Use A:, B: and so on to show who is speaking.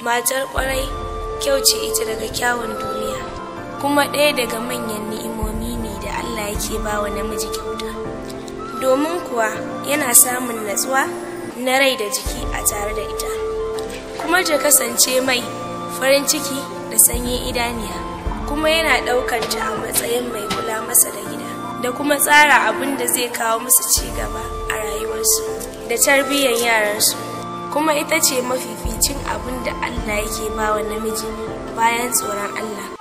A: matar kwarai kyau ce ita daga kyawun duniya kuma ɗaya daga manyan ni'imomi ne da Allah yake ba wa namiji kyauta domin kuwa yana samun natsuwa na rai da jiki a tare da ita kuma ta kasance mai farin ciki da sanyin idaniya kuma yana ɗaukar ta a matsayin mai kula masa da gida da kuma tsara abin da zai kawo musu ci gaba a rayuwarsu da tarbiyyar yaransu kuma ita ce mafificin abin da Allah yake ba wa namiji bayan tsoron Allah